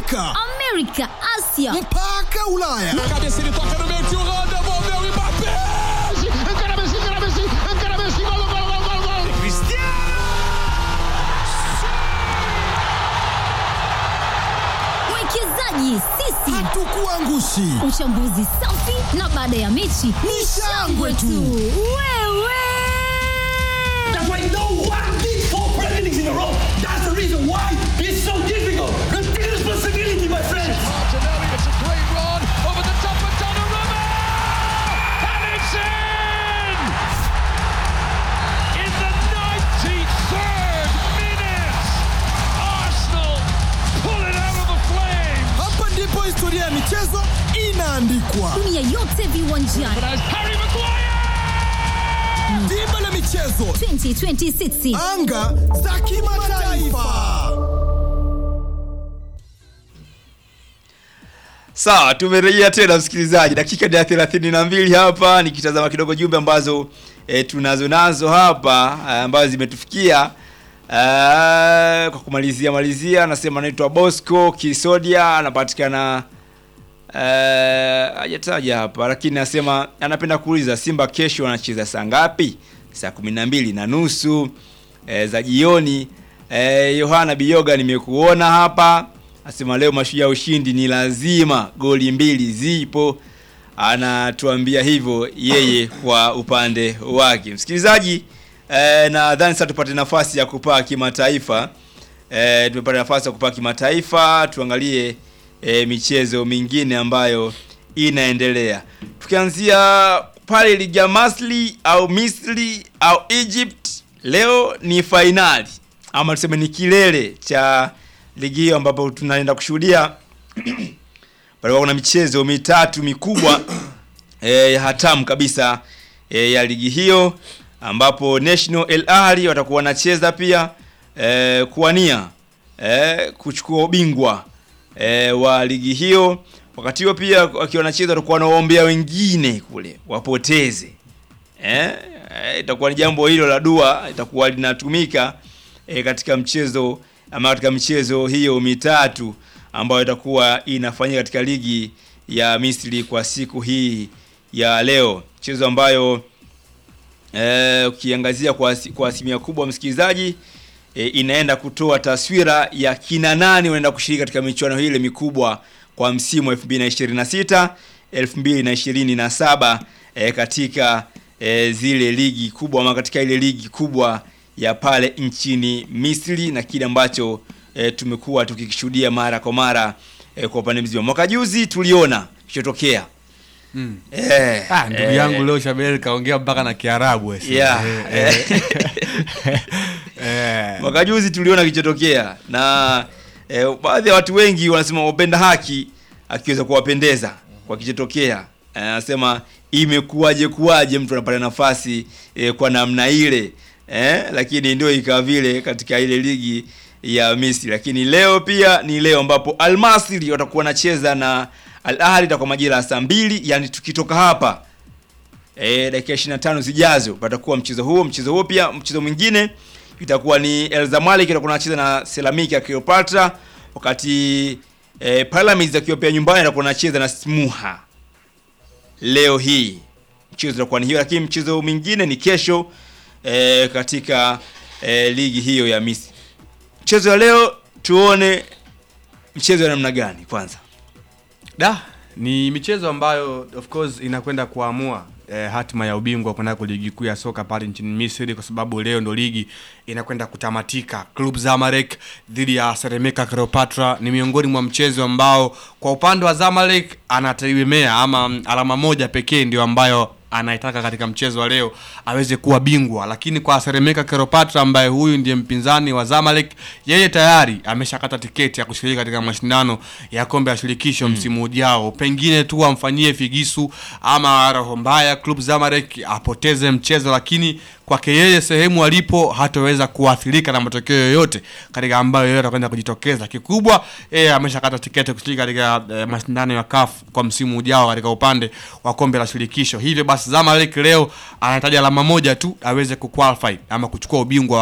Afrika, Amerika, Asia mpaka Ulaya. Cabeça ele toca no meio de Holanda, devolveu o Mbappé. Encara Messi, encara Messi, encara Messi, gol, gol, gol, gol, gol. mwekezaji sisi, Hatukuangushi. uchambuzi safi na baada ya mechi ni shangwe tu. Wewe That's why no one did four presidents in a row. That's the reason why it's so difficult. Take responsibility, my friends. Martinelli, it's a great run over the top of Donnarumma, and it's in. In the 93rd minute, Arsenal pull it out of the flames. Hapa ndipo historia ya michezo inaandikwa. dunia yote viwanjani As Harry Maguire. Dimba la michezo, 2026 anga za kimataifa. Sawa, tumerejea tena msikilizaji, dakika ni ya thelathini na mbili hapa nikitazama kidogo jumbe ambazo e, tunazo nazo hapa e, ambazo zimetufikia e, kwa kumalizia malizia, anasema anaitwa Bosco Kisodia, anapatikana eh, hajataja hapa, lakini anasema anapenda kuuliza Simba kesho wanacheza saa ngapi? Saa kumi na mbili na nusu e, za jioni. E, Yohana Biyoga nimekuona hapa, asema leo mashujaa ushindi ni lazima, goli mbili zipo. Anatuambia hivyo yeye kwa upande wake. Msikilizaji, e, nadhani sasa tupate nafasi ya kupaa kimataifa. E, tumepata nafasi ya kupaa kimataifa, tuangalie e, michezo mingine ambayo inaendelea, tukianzia pale ligi ya Masli au Misri au Egypt. Leo ni fainali ama tuseme ni kilele cha ligi hiyo, ambapo tunaenda kushuhudia palikuwa kuna michezo mitatu mikubwa e, hatamu kabisa e, ya ligi hiyo ambapo National El Ahly watakuwa wanacheza pia e, kuwania e, kuchukua ubingwa e, wa ligi hiyo. Wakati huo pia wakiwa wanacheza watakuwa wanawaombea wengine kule wapoteze eh, eh, itakuwa ni jambo hilo la dua itakuwa linatumika eh, katika mchezo ama katika michezo hiyo mitatu ambayo itakuwa inafanyika katika ligi ya Misri kwa siku hii ya leo, mchezo ambayo eh, ukiangazia kwa, asi- kwa asilimia kubwa msikilizaji e, inaenda kutoa taswira ya kina nani wanaenda kushiriki katika michuano hile mikubwa kwa msimu wa 2026 2027 e, katika e, zile ligi kubwa ama katika ile ligi kubwa ya pale nchini Misri na kile ambacho e, tumekuwa tukikishuhudia mara kwa mara e, kwa upande mzima. Mwaka juzi tuliona kilichotokea Mm. eh, Ah, ndugu eh, yangu leo Shabel kaongea mpaka na Kiarabu ese. Yeah. Eh, eh. Eh. mwaka juzi tuliona kilichotokea na eh, baadhi ya watu wengi wanasema wapenda haki akiweza kuwapendeza kwa kilichotokea Eh, anasema imekuwaje kuwaje mtu anapata nafasi eh, kwa namna ile eh, lakini ndio ikawa vile katika ile ligi ya Misri lakini leo pia ni leo ambapo Al Masry watakuwa wanacheza na Al Ahly itakuwa majira ya saa mbili yani tukitoka hapa e, dakika 25 zijazo patakuwa mchezo huo. Mchezo huo pia mchezo mwingine itakuwa ni El Zamalek itakuwa anacheza na Ceramic ya Cleopatra, wakati e, Pyramids akiwa pia nyumbani atakuwa anacheza na Smuha. Leo hii mchezo utakuwa ni hiyo, lakini mchezo mwingine ni kesho e, katika e, ligi hiyo ya Misri. Mchezo wa leo tuone mchezo wa namna gani kwanza. Da, ni michezo ambayo of course inakwenda kuamua eh, hatima ya ubingwa kunako ligi kuu ya soka pale nchini Misri kwa sababu leo ndo ligi inakwenda kutamatika. Club Zamalek dhidi ya Seremeka Cleopatra ni miongoni mwa mchezo ambao kwa upande wa Zamalek anategemea ama mm, alama moja pekee ndio ambayo anaitaka katika mchezo wa leo aweze kuwa bingwa, lakini kwa Seremeka Cleopatra ambaye huyu ndiye mpinzani wa Zamalek, yeye tayari ameshakata tiketi ya kushiriki katika mashindano ya kombe la shirikisho msimu ujao. Pengine tu amfanyie figisu ama roho mbaya Club Zamalek apoteze mchezo, lakini kwake yeye sehemu alipo hataweza kuathirika na matokeo yoyote katika ambayo yeye atakwenda kujitokeza. Kikubwa yeye ameshakata tiketi kushiriki katika eh, mashindano ya CAF kwa msimu ujao katika upande wa kombe la shirikisho. Hivyo basi Zamalek leo anahitaji alama moja tu aweze kuqualify ama kuchukua ubingwa